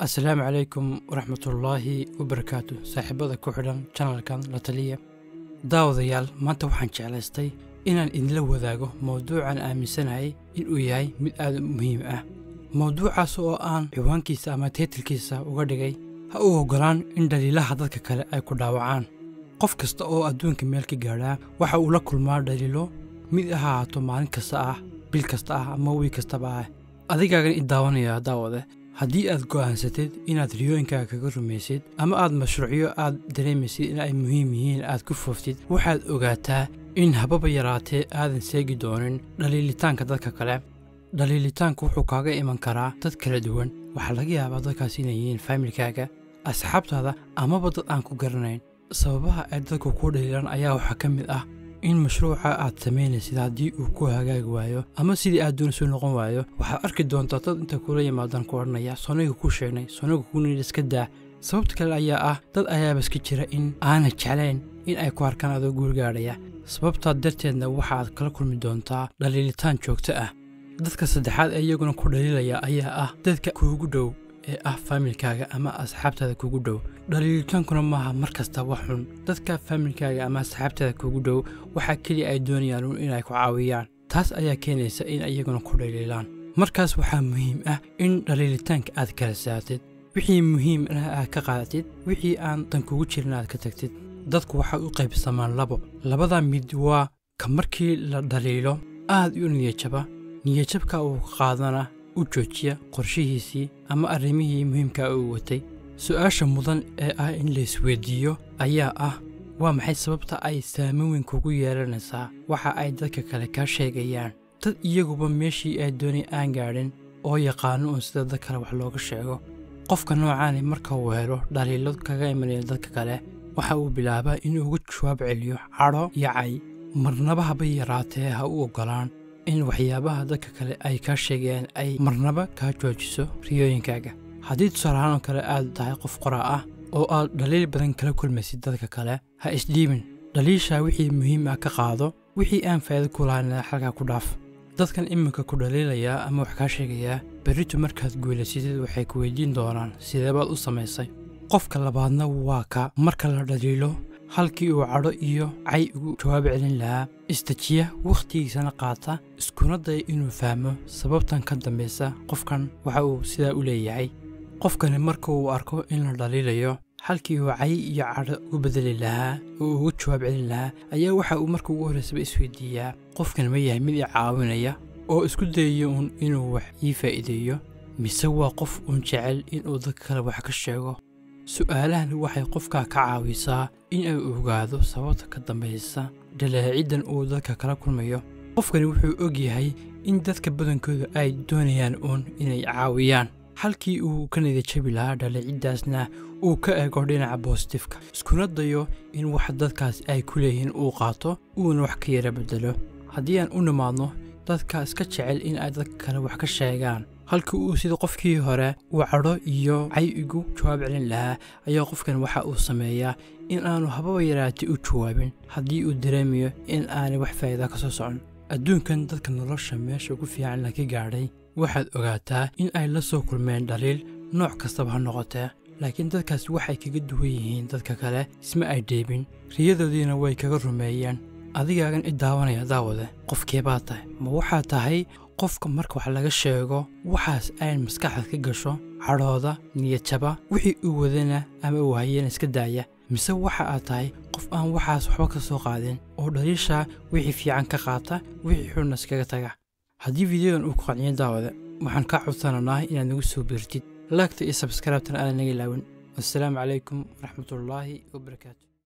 asalaamu calaykum waraxmatullaahi wabarakaatu saaxiibada ku xidhan janalkan la taliya daawadayaal maanta waxaan jeclaystay inaan idinla wadaago mowduucan aaminsanahay inuu yahay mid aad u muhiim ah mowduucaas oo aan ciwaankiisa ama taytilkiisa uga dhigay ha u oggolaan in dhaliilaha dadka kale ay ku dhaawacaan qof kasta oo adduunka meel ka gaadhaa waxa uu la kulmaa dhaliilo mid ha ahaato maalin kasta ah bil kasta ah ama wiil kastaba ah adigaagan i daawanaya daawade haddii aad go'aansatid inaad riyooyinkaaga kaga rumaysid ama aad mashruucyo aad dareemaysid in ay muhiim yihiin aad ku fooftid waxaad ogaataa in hababa yaraatee aadan seegi doonin dhaliilitaanka dadka kale dhaliilitaanku wuxuu kaaga iman karaa dad kala duwan waxaa laga yaabaa dadkaas inay yihiin faamilkaaga asxaabtaada amaba dad aan ku garanayn sababaha ay dadku kuu dhaliilaan ayaa waxaa ka mid ah in mashruuca aad samaynaysid haddii uu ku hagaagi waayo ama sidii aad doonaysu noqon waayo waxaad arki doontaa dad inta kula yimaadaan ku odhanaya soniga kuu sheegnay soniga kuunidh iska daa sababta kale ayaa ah dad ayaaba iska jira in aanay jeclayn in ay ku arkaan adoo guulgaadhaya sababtaa darteedna waxaad kala kulmi doontaa dhaliilitaan joogto ah dadka saddexaad ee iyaguna ku dhaliilaya ayaa ah dadka kuugu dhow ee ah faamilkaaga ama asxaabtaada kugu dhow dhaliilitaankuna maaha mar kasta wax xun dadka faamilkaaga ama asxaabtaada kugu dhow waxaa keliya ay doonayaan un inay ku caawiyaan taas ayaa keenaysa in iyaguna ku dhaliilaan markaas waxaa muhiim ah in dhaliilitaanka aad kala saartid wixii muhiim ah aad ka qaadatid wixii aan dan kugu jirin aad ka tagtid dadku waxay u qaybsamaan labo labada mid waa ka markii la dhaliilo aad u niyajaba niyajabka uu qaadana u joojiya qorshihiisii ama arrimihii muhiimka uu watay su-aasha mudan ee ah in laisweydiiyo ayaa ah waa maxay sababta ay saamin weyn kugu yeelanaysaa waxa ay dadka kale kaa sheegayaan dad iyaguba meeshii ay doonay aan gaadhin oo yaqaano uun sida dad kale wax looga sheego qofka noocaani marka uu helo dhaliilo kaga imanaya dadka kale waxa uu bilaabaa inuu uga jawaab celiyo cadho iyo cay marnaba haba yaraatee ha u oggolaan in waxyaabaha dadka kale ay kaa sheegayaan ay marnaba kaa joojiso riyooyinkaaga haddii tusaalahaan oo kale aad tahay qof qoraa ah oo aad dhaliil badan kala kulmaysid dadka kale ha isdhiibin dhaliishaa wixii muhiim ah ka qaado wixii aan faa'iido ku lahayn xalkaa ku dhaaf dadkan iminka ku dhaliilayaa ama wax kaa sheegayaa berritu markaad guulaysidid waxay ku weydiin doonaan sideebaad u samaysay qofka labaadna waa ka marka la dhaliilo halkii uu cadho iyo cay ugu jawaab celin lahaa istajiya wakhtigiisana qaata iskuna daya inuu fahmo sababtan ka dambaysa qofkan waxa uu sidaa u leeyahay qofkani marka uu arko in la dhaliilayo halkii uu cay iyo cadho ugu bedeli lahaa oo ugu jawaab celin lahaa ayaa waxa uu marka ugu horraysaba isweydiiyaa qofkan ma yahay mid i caawinaya oo isku dayayo uun inuu wax ii faa'iideeyo mise waa qof uun jecel inuu dadka kale wax ka sheego su'aalahani waxay qofkaa ka caawisaa in ay ogaado sababta ka dambaysa dhaleeciddan uu dadka kala kulmayo qofkani wuxuu og yahay in dadka badankooda ay doonayaan uun inay caawiyaan halkii uu ka nadajabi lahaa dhaleeciddaasna uu ka eego dhinaca boositifka iskuna dayo in wax dadkaas ay ku leeyihiin uu qaato uuna wax ka yara beddelo haddii aan u nimaadno dadka iska jecel in ay dadka kale wax ka sheegaan halkii uu sida qofkii hore uu cadho iyo cay igu jawaab celin lahaa ayaa qofkan waxa uu sameeyaa in aanu hababa yaraatay u jawaabin haddii uu dareemayo in aanay wax faa'iida ka soo socon adduunkan dadka nolosha meesha ugu fiican la ka gaadhay waxaad ogaataa in ay la soo kulmeen dhaliil nooc kastaba ha noqotee laakiin dadkaas waxay kaga duwan yihiin dadka kale isma ay dheebin riyadoodiina way kaga rumeeyeen adigaagan i daawanaya daawade qofkeebaa tahay ma waxaa tahay qofka marka wax laga sheego waxaas ayn maskaxda ka gasho cadhooda niyadjaba wixii uu wadana ama uu hayana iska daaya mise waxa aad tahay qof aan waxaas waxba ka soo qaadin oo dhaliishaa wixii fiican ka qaata wixii xunna iskaga taga haddii fideodan uu ku qanciyo daawada waxaan kaa codsananaa inaad nagu soo biirtid laagta iyo sabskraibtan aadan naga ilaawin wassalaamu calaykum waraxmatullaahi wabarakaatu